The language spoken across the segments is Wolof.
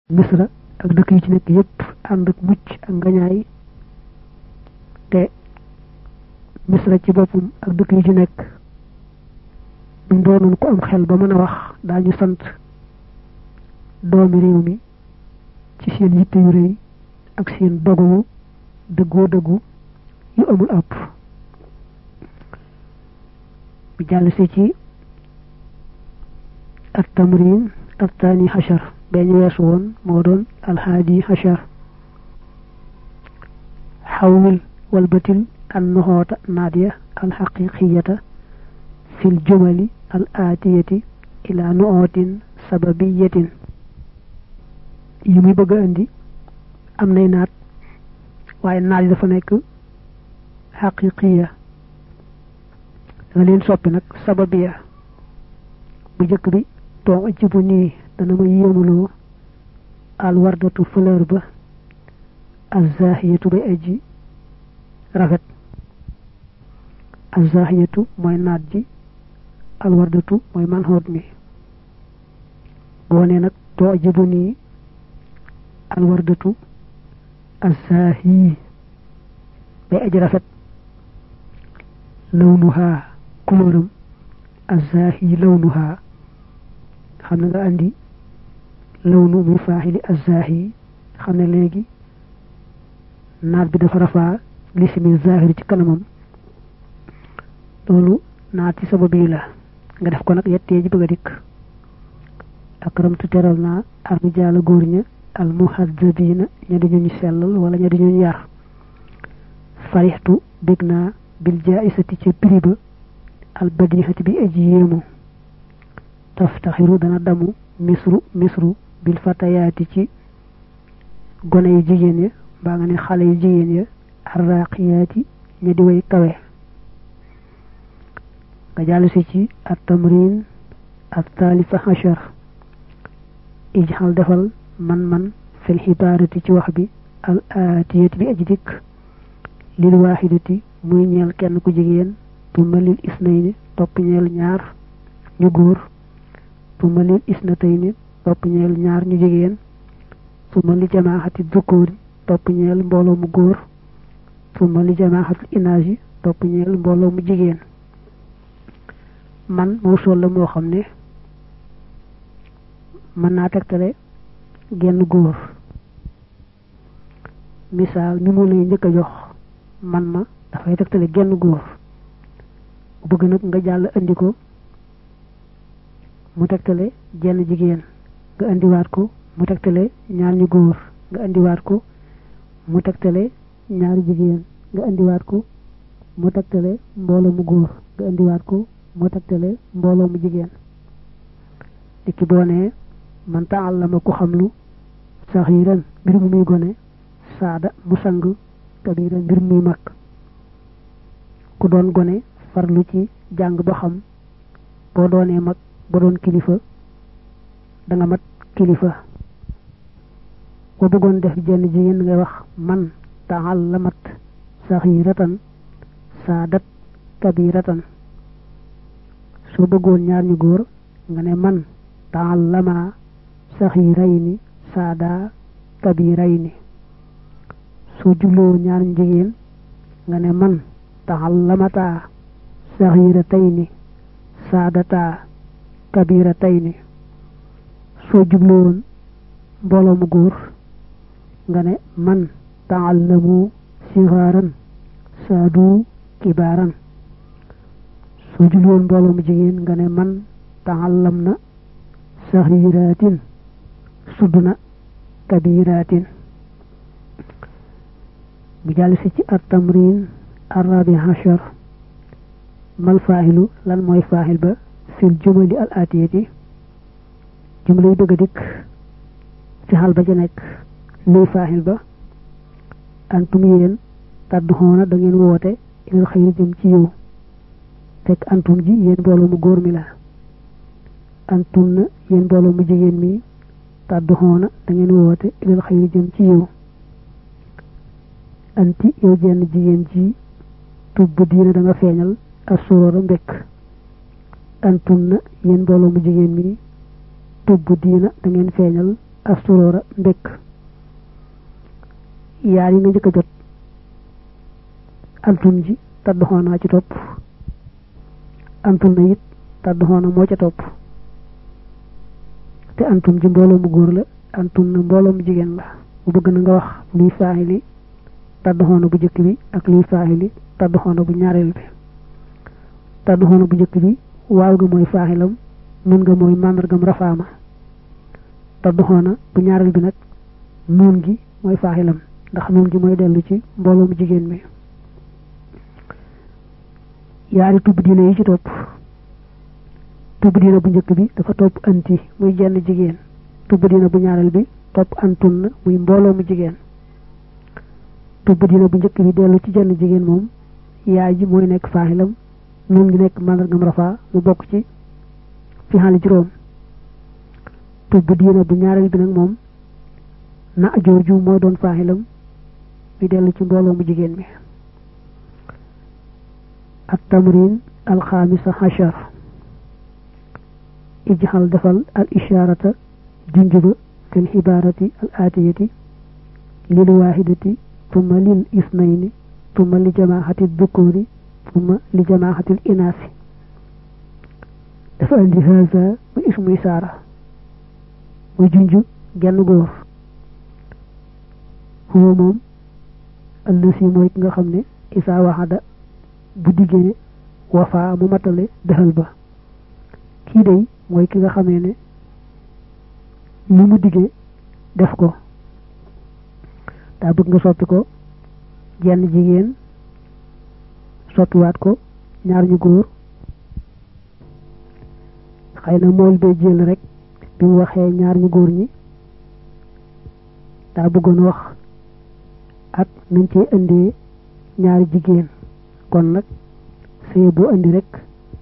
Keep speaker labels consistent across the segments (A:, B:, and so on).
A: misra ak dëkk yi ci nekk yépp ànd ak mucc ak ngañaay te misra ci boppam ak dëkk yi ci nekk buñ doonoon ko am xel ba mën a wax daañu sant doomi réew mi ci seen yitte yu rëy ak seen dogu dëggoo dëggu yu amul àpp bi jàll si ci at tamrin at taani xachar beñ weesu woon moo doon alhaadi xachar xawwil walbatil an noxoota naadiya alxaqiqiyata fil jumali al aatiyati ila nuootin sababiyatin yi muy bëgg a indi am nay naat waaye naat yi dafa nekk xaqiqiya danga leen soppi nag sababiya bu njëkk bi too ajibu nii dana ma yéemuloo al wardatu fleur ba azahiyatu bay aji rafet azahiyatu mooy naat ji al wardatu mooy man xoot mi boo nee nag too ajibu nii al wardatu azahi bay aji rafet lawnuha couleuram azahi lawnuha xam na nga andi lawnu muy faaxili azahi xam ne léegi naat bi dafa rafaa lisimi zahiri ci kanamam loolu naat ci sabab yi la nga def ko nag yettee ji bëgg a dikk akramtu teral naa arrijaala góor ña al muhaddabina ña di ñu sellal wala ña di ñu yar farixtu bég naa bil jaaisati ca prix ba al badihati bi aji yéemu taftaxiru dana damu misru misru bil fatayaati ci gone yu jigéen ya mbaa nga ne xale yu jigéen ya arraqiyaati ña di way kawe nga jàll si ci at tamrin at taalifa hachar ijxal defal man man fil xibaarati ci wax bi al aatiyati bi aji dikk lil waaxidati muy ñeel kenn ku jigéen tuma lil isnayni topp ñeel ñaar ñu góor tuma lil isnatayni topp ñeel ñaar ñu jigéen tuma li jamaaxati dukkoori topp ñeel mbooloo mu góor tuma li jamaaxati inaaji topp ñeel mbooloo mu jigéen man mawsul la moo xam ne mën naa tegtale genn góor misaal mi mu lay njëkk a jox man ma dafay tegtale genn góor bu bëgg nag nga jàll andi ko mu tegtale jenn jigéen nga indiwaat ko mu tegtale ñaar ñu góor nga indiwaat ko mu tegtale ñaari jigéen nga indiwaat ko mu tegtale mbooloo mu góor nga indiwaat ko mu tegtale mbooloo mu jigéen di ki boo nee man taallama ku xam lu saxiiran mbir mu muy gone saada mu sang kabiran mbir muy mag ku doon gone farlu ci jàng ba xam boo doonee mag ba doon kilifa da nga mat kilifa boo bëggoon def jenn jigéen ngay wax man taallamat saxiiratan saadat kabiratan soo bëggoon ñaar ñu góor nga ne man taallama saxiirayni saada kabirayni soo jubloo ñaar ñu jigéen nga ne man taallamata saxiiratayni saadata kabiratayni soo jubloon mbooloo mu góor nga ne man taallamu sixaaran saadu kibaaran soo jubloon mbooloo mu jigéen nga ne man taallam na saxiiraatin sudduna kabiraatin bu jàll si ci at tamrin arabi hachar mal faaxilu lan mooy faaxil ba fil jumali al atiyati jumla yi bëgg a dikk ci xal ba ca nekk luy faaxil ba antum yéen tàdd xoona da ngeen woote ilal xayri jëm ci yow fekk antum ji yéen mbooloo mu góor mi la antum na yéen mbooloo mu jigéen mi tàdd xoona da ngeen woote ilal xayri jëm ci yow anti yow jenn jigéen ji tubb diina da nga feeñal asóora mbekk antum na yéen mbooloo mu jigéen mi tubb diina da ngeen feeñal asturoora mbékk yaar yi nga njëkk a jot antum ji taddoxoonaa ci topp antum na it taddoxoona moo ca topp te antum ji mbooloo mu góor la antum na mbooloo mu jigéen la mu bëgg na nga wax luy faayili taddoxoona bu njëkk bi ak luy faayili taddoxoona bu ñaareel bi taddoxoona bu njëkk bi waaw ga mooy faaxilam nun nga mooy màndargam rafaama taddoxoona bu ñaareel bi nag nuun gi mooy faaxilam ndax nuun gi mooy dellu ci mbooloo mu jigéen mi yaari tubb diine yi ci topp tubb diine bu njëkk bi dafa topp anti muy jenn jigéen tubb diine bu ñaareel bi topp antun na muy mbooloo mu jigéen tubb diine bu njëkk bi dellu ci jenn jigéen moom yaay ji mooy nekk faaxilam nun ngi nekk màndargam rafaa mu bokk ci fi xaali juróom tubb diine bu ñaareel bi nag moom na jooju mooy doon faaxilam mi dellu ci mbooloo mu jigéen mi at tamrin alxaamisa xachar ijxal defal al ishaarata junjuba fi lxibaarati al aatiyati lil waahidati tumma lil isnayni tumma li jamaaxati dukkoori tumma li jamaaxati l inaasi dafa andi haza mu ismu isaara muy junju genn góor huwa moom allasi mooy ki nga xam ne isaa waxada bu diggee wafaa mu matale dëxal ba kii day mooy ki nga xamee ne lu mu diggee def ko daa bëgg nga soppi ko jenn jigéen soppiwaat ko ñaar ñu góor xëy na mool bee jël rek bi mu waxee ñaar ñu góor ñi daa bëggoon wax ak nañ cee indee ñaari jigéen kon nag sëy boo indi rek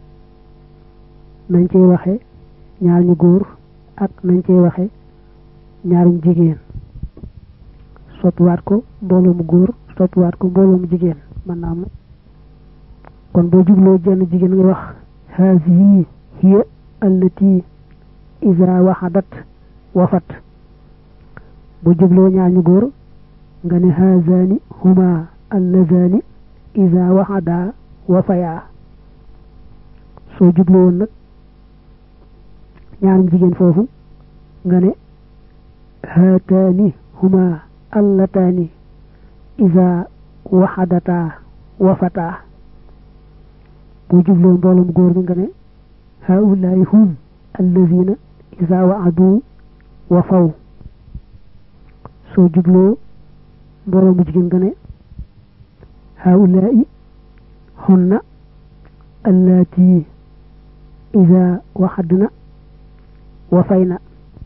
A: nañ cey waxe ñaar ñu góor ak nañ cey waxe ñaarum jigéen soppiwaat ko mbooloo mu góor soppiwaat ko mbooloo mu jigéen man naa am kon boo jubloo jenn jigéen ngay wax haasihi hiya allati iza waxadat wafat boo jubloo ñaar ñu góor nga ne haazani huma allazani iza waxada wafaya soo jubloo woon nag ñaarum jigéen foofu nga ne haataani huma allataani iza waxadata wafata boo jubloo mbooloom góor mi nga ne haulaai hum allazina iza waadu wafaw soo jubloo mbooloomu jigéen nga ne haulaai hunna allati iza waxadna wafayna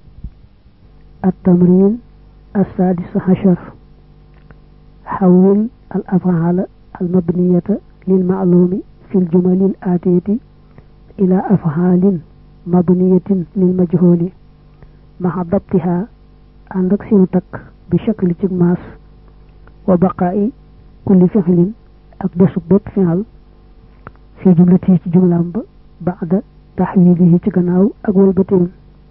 A: التمرين السادس عشر حول الأفعال المبنية للمعلوم في الجمل الآتية إلى أفعال مبنية للمجهول مع ضبطها عندك سنتك بشكل تجماس وبقاء كل فعل أقدس بط فعل في جملته جملة بعد تحويله تجناو أقول بتين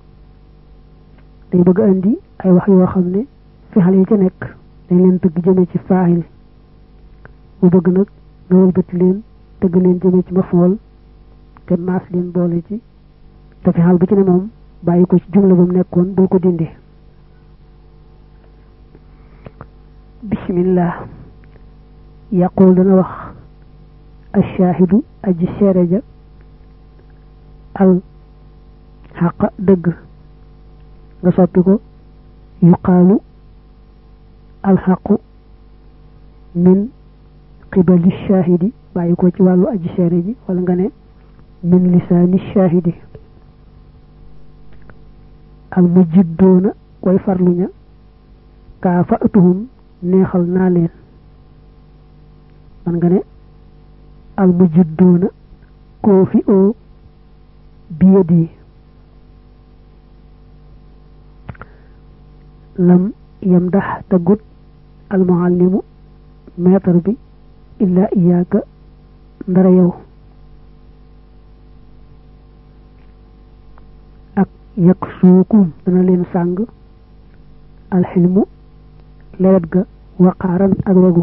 A: day bëgg andi ay wax yoo xam ne fexal yi ca nekk dañ leen tëgg jëme ci faahil mu bëgg nag nga wëlbati leen tëgg leen jëme ci mafool te maas leen boole ci te fexal bu ci ne moom bàyyi ko ci jumla ba mu nekkoon bul ko dindi bismillah yaqul dana wax ashaahidu aji seere ja al xaqa dëgg nga soppi ko yuqaalu alxaqu min qibali shaahidi bàyyi ko ci wàllu aji seere ji wala nga ne min lisaani shaahidi al mujiddoona way farluña kaa fa atuhum neexal naa leen man nga ne al mujiddoona koo fi oo biyadi lam yamdax taggut almuallimu maître bi illa iyaaka ndara yow ak yak suukum dana leen sàng alxilmu lewet ga waqaaran ak wegu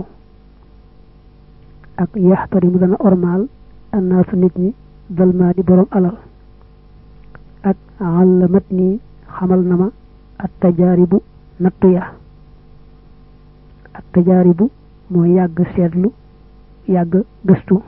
A: ak yaxtari mu dana ormaal annaasu nit ñi dalmaa di borom alal ak àllamat nii xamal na ma at tajaaribu nattu ya at tajaaribu mooy yàgg seetlu yàgg gëstu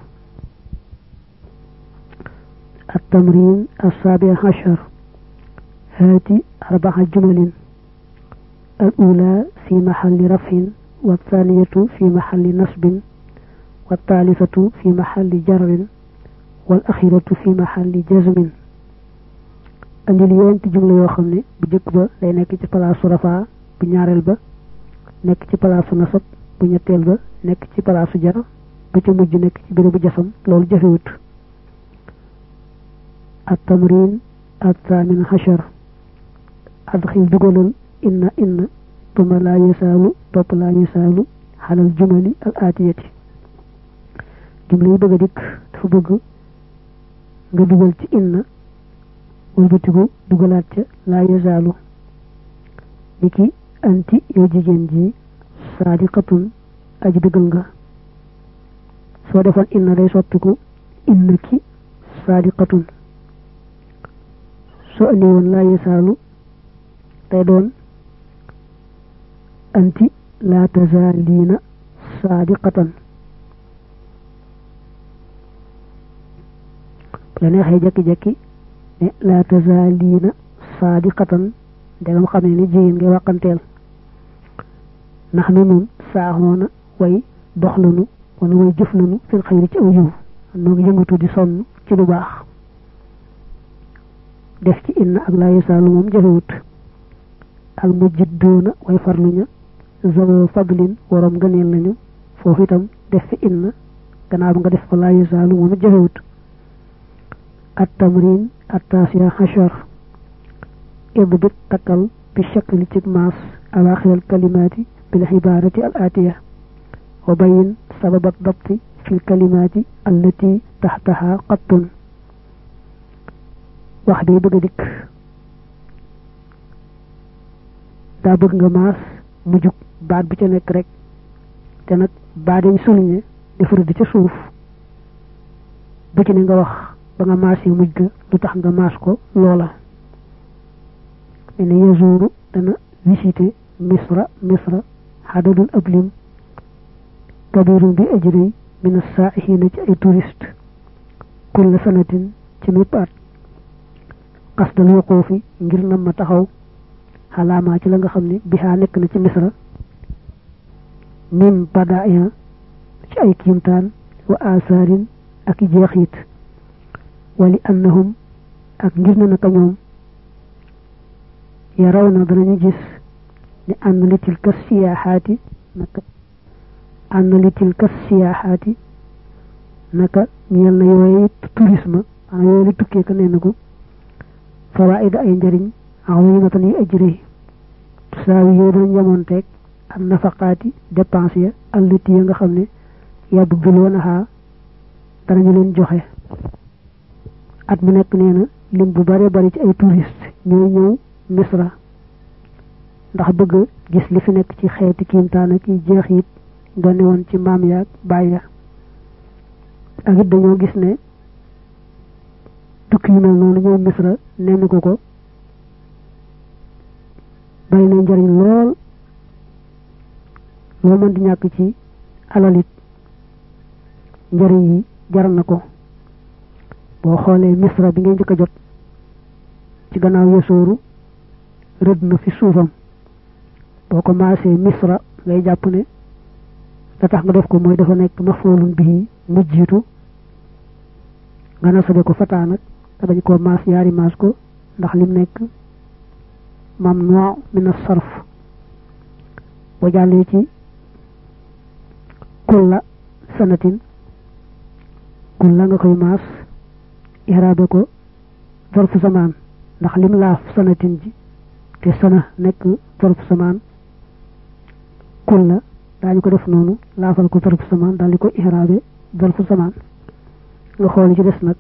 A: at tamrin assaabi achar haati arbaxa jumalin al ula fi maxalli rafin wa thaniyatu fi maxalli nasbin wa thalithatu fi maxalli jarrin wal axiratu fi maxalli jazmin andil yenti jumla yoo xam ne bu jëkk ba day nekk ci palaasu rafaa bu ñaareel ba nekk ci palaasu nasab bu ñetteel ba nekk ci palaasu jar ba ca mujj nekk ci bérébu jasam loolu jafewut at tamrin at thamin hachar adxil dugalal inna inna tuma laa yasaalu topp laa yasaalu xalal jumali al aatiyati jumla yi bëgg a dikk dafa bëgg nga dugal ci inna wëlbatiku dugalaat ca laa yasaalu niki anti yow jigéen ji saadiqatun aji dëggal nga soo defoon inna day soppiku inna ki saadiqatun soo andi woon laa yasaalu day doon anti laa tazaaliina saadiqatan bu la neexee jekki-jekki ne laa tazaaliina saadiqatan ndegam xam ne ni jigéen ngay wàqanteel ndax nu nun saaxoona way dox lanu wala way jëf lanu fil xayri ci aw yiw noo ngi yëngatu di sonn ci lu baax def ci inna ak laa yasaalu moom jafewut al mujjiddoona way farluña zawo fadlin waroom gëneel lañu foofu itam def fi inna gannaaw ba nga def ko laa yasaalu moom it jafewut at tamrin at taasiya hachar idbit takkal bi shakli ci maas awaaxiral kalimaati bil xibaarati al aatiya wa bayin sababat dabti fil kalimaati allati taxtaha qattun wax day bëgg a dikk daa bëgg nga maas mu jug baat bu ca nekk rek te nag baat yi souligné dafa rëdd ca suuf bu ci ne nga wax ba nga maas yi mujj ga lu tax nga maas ko loola me ne yazuru dana visité misra misra xadadul ablim kabirun bi ajri min as-saa'ihina ci ay touriste kulla sanatin ci mépp at qasdal wuquufi ngir nam ma taxaw xalaamaa ci la nga xam ne bihaa nekk na ci misra mim badaaya ci ay kiimtaan wa asaarin ak i jeexit wali annahum ak ngir na naka ñoom yaraw na danañu gis ne ànd li tilka siyaaxaati naka ànd li tilka siyaaxaati naka ñeel na yooyu tourisme ana yooyu li tukkee ka nee na ko fawaida ay njariñ azimatan yu ajri tusaawi yooyu danañ yamoonteeg am nafaqaati dépense ya allati ya nga xam ne yabduloonaha danañu leen joxe at mu nekk nee na lim bu bare bari ci ay touriste ñooy ñëw misra ndax bëgg gis li fi nekk ci xeeti kiimtaan ak i jeex it doone woon ci maam yaag baay ya ak it dañoo gis ne tukki yu mel noonu ñëw misra nenn ko ko bari na njariñ lool loo mën di ñàkk ci alalit njariñ yi jar na ko boo xoolee misra bi ngay njëkk a jot ci gannaaw yesooru rëdd na fi suufam boo ko maasee misra ngay jàpp ne la tax nga def ko mooy dafa nekk mafoolun bii mu jiitu nga nasabe ko fataa nag te dañ koo maas yaari maas ko ndax lim nekk mamnu min as-sarf boo jàllee ci kulla sanatin kulla nga koy maas iraabe ko zarfu zamaan ndax lim laaf sanatin ji te sana nekk zarfu zamaan kulla daañu ko def noonu laafal ko zarfu zamaan daal di ko iraabe zarfu zamaan nga xool ci des nag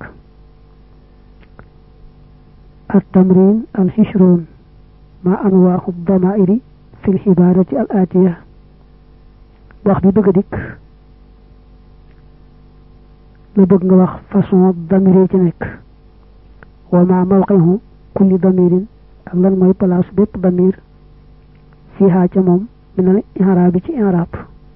A: at tamrin al hishron ma anwaaxu damairi fil xibaarati al aatiya wax bi bëgg a dikk la bëgg nga wax façon damir yi ci nekk wa ma mawqihu kulli damirin ak lan mooy place bépp damir fiihaa ca moom minal i'raab bi ci i'raab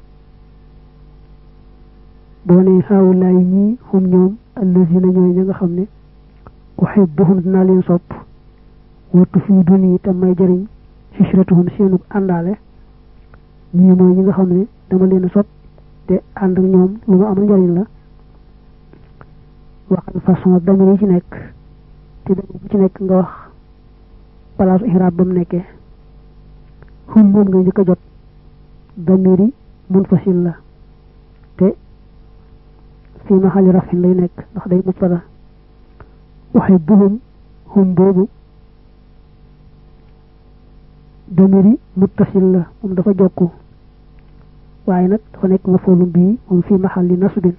A: boo ne haawulaay ñii hum ñoom allazina ñooy ña nga xam ne uhibbuhum dinaa leen sopp wa tufiiduni te may jëriñ xishratuhum seenu àndaale ñii mooy ñi nga xam ne dama leen sopp te ànd ak ñoom lu ma amal njëriñ la waxal façon damir yi ci nekk te damir bu ci nekk nga wax palaasu ihraab ba mu nekkee hum moom nga njëkk a jot damir yi munfasil la te fii maxali rafin lay nekk ndax day mubtada uhibbuhum hum boobu damir yi muttasil la moom dafa jokku waaye nag dafa nekk mafoolum bii moom fii maxali nasbin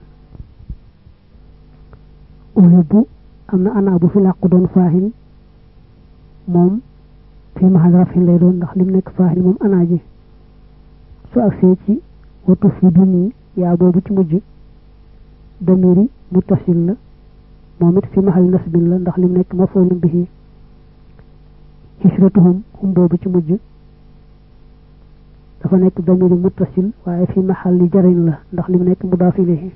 A: uhibbu am na ana bu fi làqu doon faahil moom fii maxali rafin lay doon ndax lim nekk faahil moom ana ji su agsee ci watu fi duni yaa boobu ci mujj damiri muttasil la moom it fi maxal nasbin la ndax lim nekk mafoolum bihi xisratuhum hum boobu ci mujj dafa nekk damiri muttasil waaye fi maxal li jariñ la ndax lim nekk mudaaf ilayhi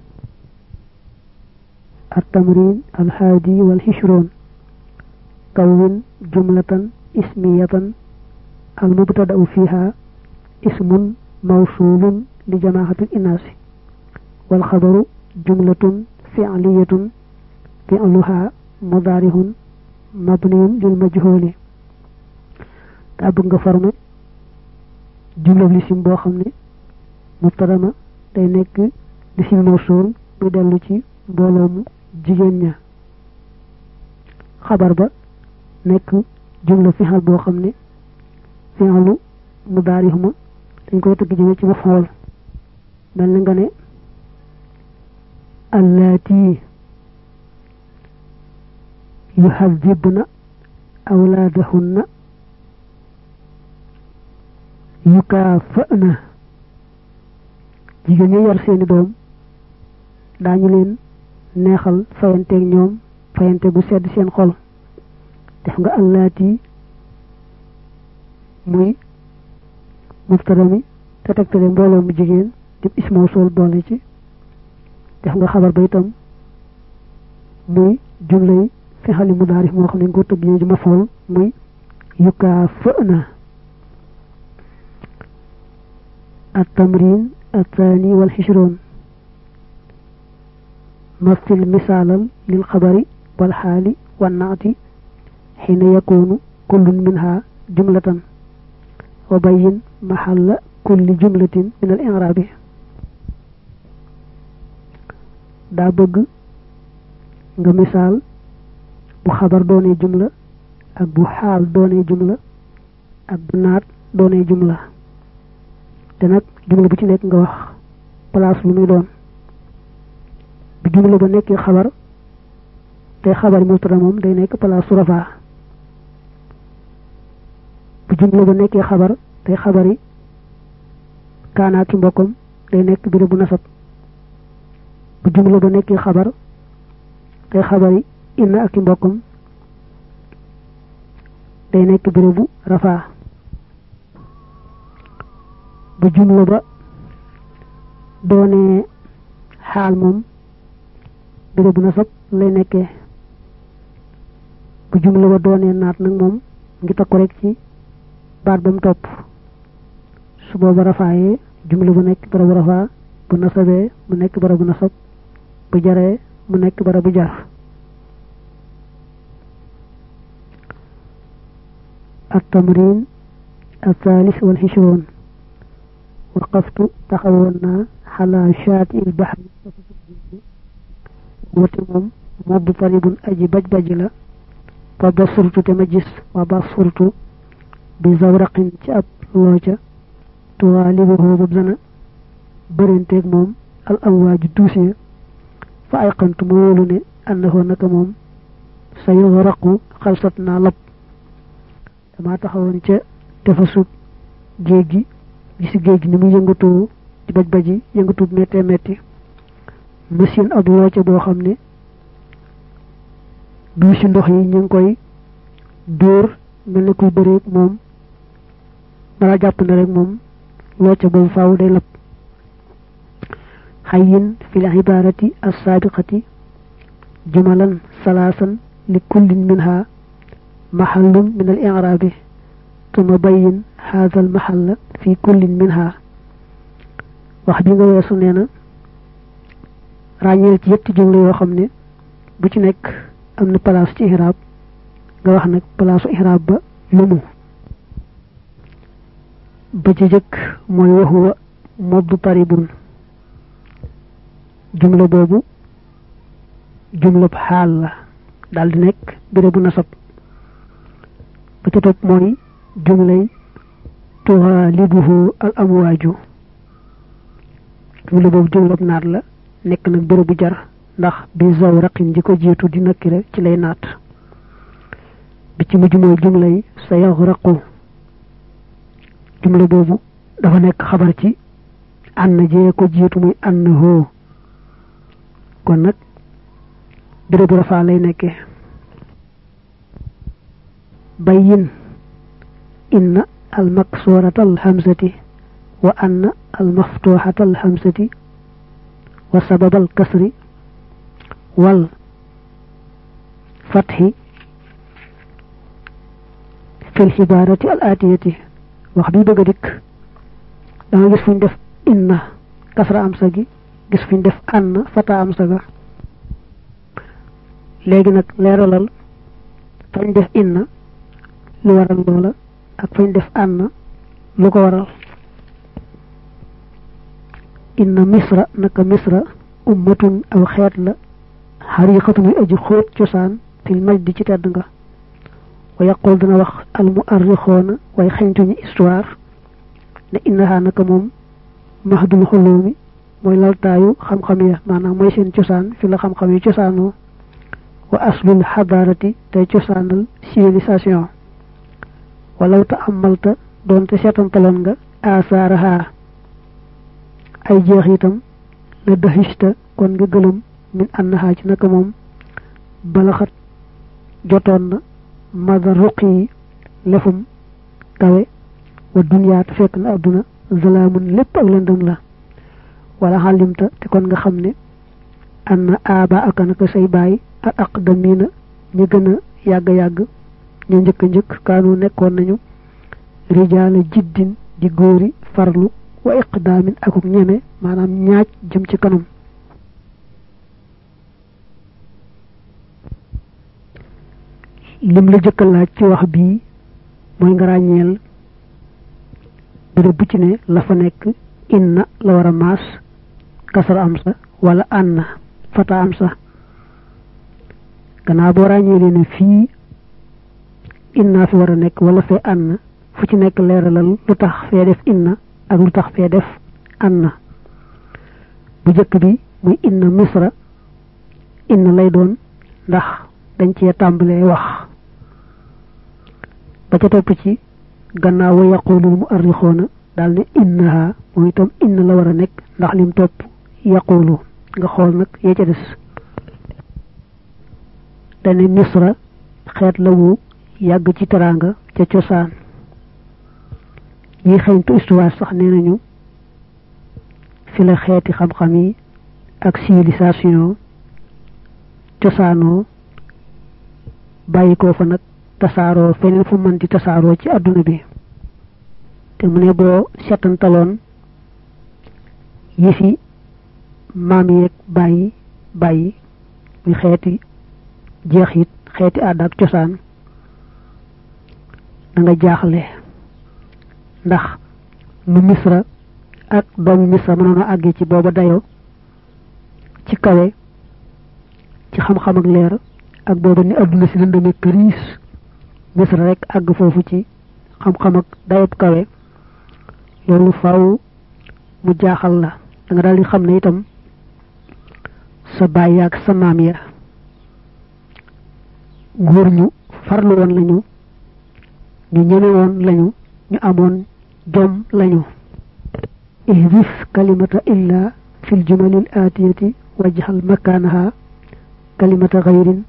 A: التمرين الحادي والعشرون كون جملة اسمية المبتدأ فيها اسم موصول لجماعة الإناث والخبر جملة فعلية فعلها مضارع مبني للمجهول daa bëgg nga formé jumla lisim boo xam ne mubtada ma day nekk lisim mawsuul muy dellu ci mbooloo mu jigéen ña xabar ba nekk jumla fixal boo xam ne fixalu mudaarix ma dañ koy tëgg jëme ci ma xool mel na nga ne allaati yuhadibna awlaadahunna yukaafa'na jigéen ñi yor seeni doom daañu leen neexal fayanteeg ñoom fayante bu sedd seen xol def nga allaati muy mubtada mi te tegtale mbooloo mu jigéen di ismoo sol boole ci def nga xabar ba itam muy jumlay fi xali mudaarif moo xam ne nga ko tëggee ji ma fool muy yukaa fëna التمرين الثاني والعشرون مثل مثالا للخبر والحال والنعت حين يكون كل منها جملة وبين محل كل جملة من الإعراب daa bëgg nga misaal bu xabar doonee jumla ak bu xaal doonee jumla ak bu naat doonee jumla te nag jumla bu ci nekk nga wax place lu muy doon bu jumla ba nekkee xabar te xabar mubtada moom day nekk place su rafaa bu jumla ba nekkee xabar te xabari kaanaa ki mbokkam day nekk béréb bu nasab bu jumla ba nekkee xabar te xabari inna ak i mbokkam day nekk bérébu rafaa bu jumla ba doonee xaal moom bérébu nasab lay nekkee bu jumla ba doonee naat nag moom ngi takku rek ci baat ba mu topp su booba rafaayee jumla bu nekk barabu rafaa bu nasabee mu nekk barabu nasab bu jaree mu nekk barabu jar التمرين الثالث والعشرون وقفت تخونا على شاطئ البحر وتمم مضطرب أجي بج بجلا فبصرت تمجس وبصرت بزورق تأب لوجة تغالبه ببزنا برنتك موم الأمواج الدوسية فأيقنت مولوني أنه نكموم سيغرق خلصتنا لب dama taxawoon ca tefasub géej gi gisi géej gi ni mu yëngatoo di baj baji yëngatu méttee métti machine ab looce boo xam ne du si ndox yi ñu ngi koy dóor mel ne kuy bëreeg moom dara jàpp ne rek moom looce boobu faaw day lab xayin fi l ibarati assaabiqati jumalan salaasan li kullin minha maxallun min al irabi tuma bayin haada al maxalla fi kullin minha wax bi nga weesu nee na ràññeel ci yetti jumla yoo xam ne bu ci nekk am na place ci ihraab nga wax nag palaasu ihraab ba lu mu ba ci jëkk mooy waxuwa modd taribun jumla boobu jumla xaal la daal di nekk béré bu nasab ba ca topp mooy jumlay tuxaalibuhu al amwaaju jumla boobu jumlab naat la nekk nag béré bu jar ndax bi zaw raqin ji ko jiitu di nakkire ci lay naat bi ci mujj mooy jumlay sa yaxraqu jumla boobu dafa nekk xabar ci ànn jee ko jiitu muy ànn hoo kon nag béré bu rafaa lay nekkee bayyin inna al maksurata al hamzati wa anna al maftuxata al hamzati wa sabab al kasri wal fatxi fi l xibaarati al aatiyati wax bi bëgg a dikk da nga gis fu ñu def inna kasra am sa gi gis fu ñu def ann fata am sa ga léegi nag leeralal fañ def inna lu waral loola ak fañ def ann lu ko waral inna misra naka misra ummatun aw xeet la xariqatun yu aji xóot cosaan fil majdi ci tedd nga wa yaqul dina wax al mu arrixoona way xeñtuñu histoire ne innaha naka moom mahdul xuloomi mooy laltaayu xam-xam ya maanaam mooy seen cosaan fi la xam-xam yi cosaanoo wa aslul xadaarati tey cosaanal civilisation walaw ta amalta doonte seetantaloon nga asaaraha ay jeex itam la dahista kon nga gëlëm min annaha ci naka moom balaxat jotoon na mada ruq yi lefum kawe wa duniyaat fekk na adduna zalaamun lépp ak lëndëm la wala xalimta te kon nga xam ne anna aaba aka naka say baay al aqdamina ñu gën a yàgg-yàgg ñu njëkk njëkk kaanu nekkoon nañu rijaala jiddin di góori farlu wa iqdaamin akuk ñeme maanaam ñaaj jëm ci kanam lim la jëkka laaj ci wax bii mooy nga ràññeel bërëb bu ci ne la fa nekk inna la war a maas kasara am sa wala anna fata am sa gannaaw boo ràññeelee ne fii inna fi war a nekk wala fee anna fu ci nekk leeralal lu tax fee def inna ak lu tax fee def anna bu jëkk bi muy inna misra inna lay doon ndax dañ cee tàmbalee wax ba ca topp ci gannaaw wa yaqulul mu arrixoona daal ne innaha mooy itam inna la war a nekk ndax lim topp yaqulu nga xool nag yee ca des dane misra xeet la wu yàgg ci teraanga ca cosaan yi xeeñtu histoire sax nee nañu fi la xeeti xam-xam yi ak civilisation cosaanoo bàyyi ko fa nag tasaaroo feneen fu mën di tasaaroo ci àdduna bi te mu ne boo setantaloon yi fi maam yeeg bàyyi bàyyi muy xeeti jeexit xeeti aada ak cosaan da nga jaaxle ndax nu misra ak doomu misra mënoon a àggee ci booba dayo ci kawe ci xam-xam ak leer ak booba ni adduna si lëndame këriis misra rek àgg foofu ci xam-xam ak dayob kawe loolu faaw mu jaaxal la da nga daal di xam ne itam sa baay ak sa maam ya góor ñu farlu woon lañu ñu ñeme woon lañu ñu amoon jom lañu ihdif kalimata illa fil jumalil atiyati wajhal makanaha kalimata ghayrin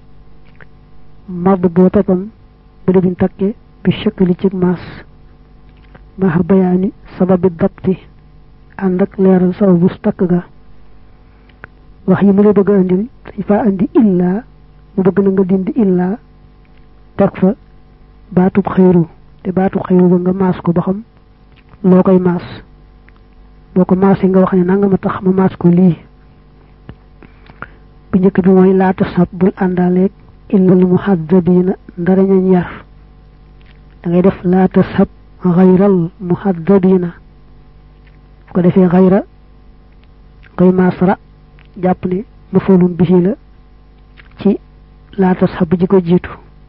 A: madbutatan bu debin takke bi shakli ci mas ma bayani sababi dabti ànd ak leeral sababu takk ga wax yi mu la bëgg a andil dañ fa andi illa mu bëgg na nga dindi illa teg fa baatub xëyru te baatub xëyru ba nga maas ko ba xam loo koy maas boo ko maasee nga wax ne nanga ma tax ma maas ko lii bu njëkk bi mooy laata sab bul àndaaleeg illal muhaddabina ndara ñañ yar da ngay def laata sab xayral muhaddabina ko defee xayra koy maasara jàpp ne mafoolum bihi la ci laata sab ji ko jiitu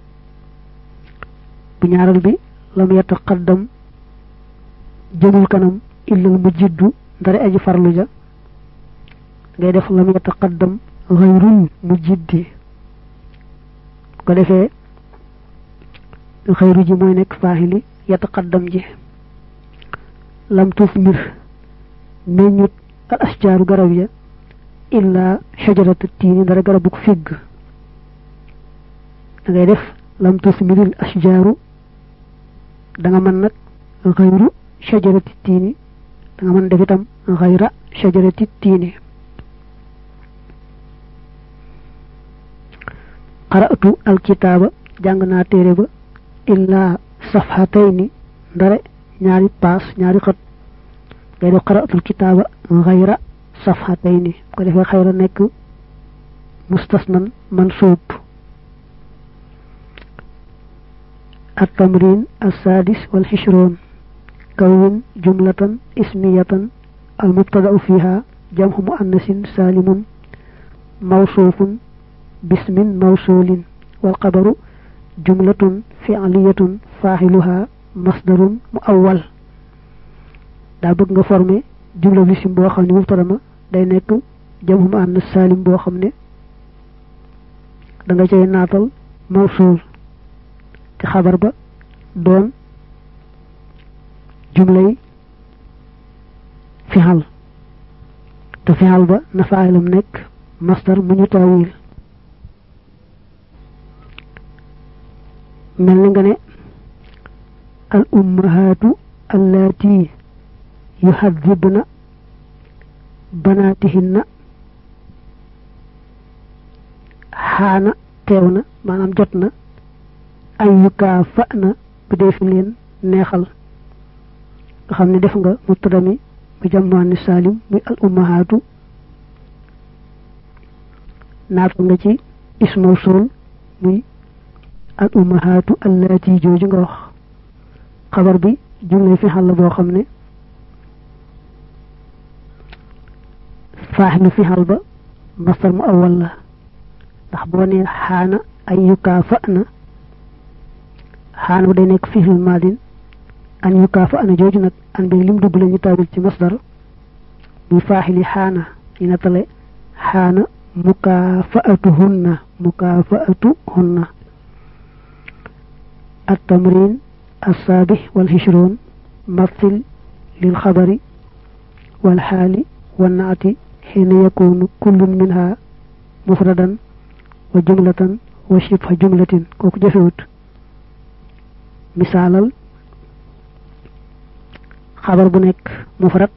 A: bu ñaaral bi lam yataqaddam jëmul kanam illal mu jiddu ndare aji farlu ja ngay def lam yataqaddam xayrul mu jiddi ko defee xayru ji mooy nekk faaxili yataqaddam ji lam tuuf mir meññut al asjaaru garab ya illa shajaratu tiini ndara garabuk figg da ngay def lam tuuf miril asjaaru da nga mën nag xayru shajarati tiini da nga mën def itam xayra shajarati tiini qara'tu alkitaaba jàng naa téere ba illa safhatayni ndare ñaari paas ñaari xët ngay def qara'tu alkitaaba xayra safhatayni ko defee xayra nekk mustasnan mansuub التمرين السادس والعشرون كون جملة اسمية المبتدأ فيها جمع مؤنث سالم موصوف باسم موصول والقبر جملة فعلية فاعلها مصدر مؤول دا bëgg nga formé jumla bi sim boo xam ne mubtada ma day nekk jamu mu ànd salim boo xam ne da nga cay naatal mawsul te xabar ba doon jumlay fixal te fixal ba na faayilam nekk masdar mu ñu taawil mel ni nga ne al ummahaatu allaati yuhadibna banaatihinna xaana teew na maanaam jot na ay yukaa fa na bu dee fi leen neexal nga xam ne def nga mubtada mi mu jàmmaani saalim muy al ummahaatu naatu nga ci ismaw sool muy al ummahaatu allaati jooju nga wax xabar bi jumle fi xal la boo xam ne faaxilu fi xal ba mastar mu awal la ndax boo nee xaana ay yukaa fa na xaana day nekk fiixlul maadin an yukaa fa ana jooju nag an bi lim dugg la ñu tawil ci masdar muy faaxili xaana ñu nettale xaana mukaafaatuhunna mukaafaatuhunna التمرين السابع والعشرون مثل للخبر والحال والنعت حين يكون كل منها مفردا وجملة وشبه جملة كوك جفوت مثال خبر بنك مفرد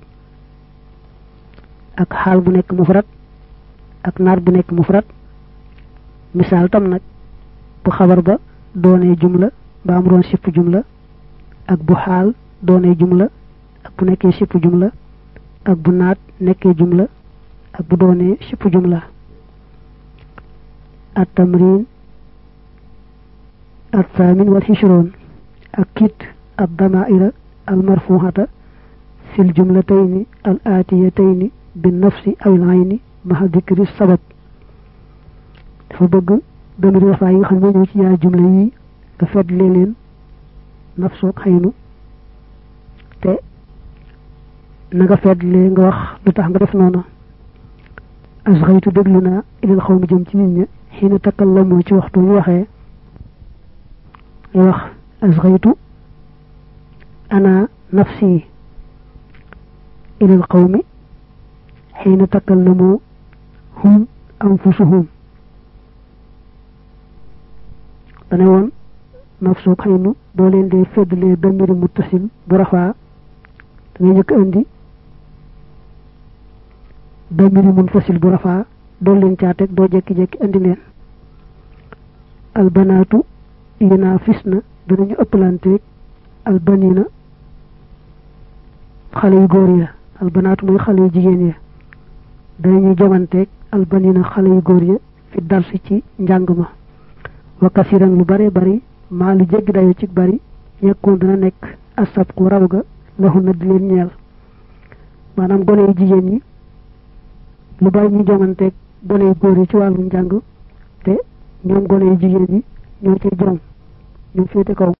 A: ak xaal bu nekk mufrad ak naar bu nekk mufrad misaal tam nag bu xabar ba doonee jumla ba am doon sipp jumla ak bu xaal doonee jumla ak bu nekkee sipp jumla ak bu naat nekkee jumla ak bu doonee sipp jumla التمرين الثامن والعشرون أكد الضمائر المرفوعة في الجملتين الآتيتين بالنفس أو العين مع ذكر السبب فبقى دمر وفا yi xam ñoo ci yaa jumla yi nga fedle leen nafsu ak xaynu te na nga fedle nga wax lu tax nga def noonu asxaytu déglu naa ilal xaw mi jëm ci nit ña xiina takallamoo ci waxtu ñu waxee ngay wax asxaytu ana nafsi ila al qawmi حين تكلموا هم أنفسهم dane woon nafsu xaynu boo leen dee feddalee damiri muttasil bu rafaa da ngay njëkk indi damiri munfasil bu rafaa doo leen caateeg doo jekki-jekki indi leen albanaatu yinaa fis na danañu ëppalanteeg albanina xale yu góor ya albanaatu mooy xale yu jigéen ya danañuy jomanteeg albanina xale yu góor ya fi darsi ci njàng ma wa kasiran lu bare bari maa lu jéggi dayo ci bari yekkoon dana nekk asab ku raw ga laxu na di leen ñeel maanaam gone yu jigéen ñi lu bari ñu jomanteeg gone yu góor yi ci wàllu njàng te ñoom gone yu jigéen ñi ñoo ci jom ñoo féete kaw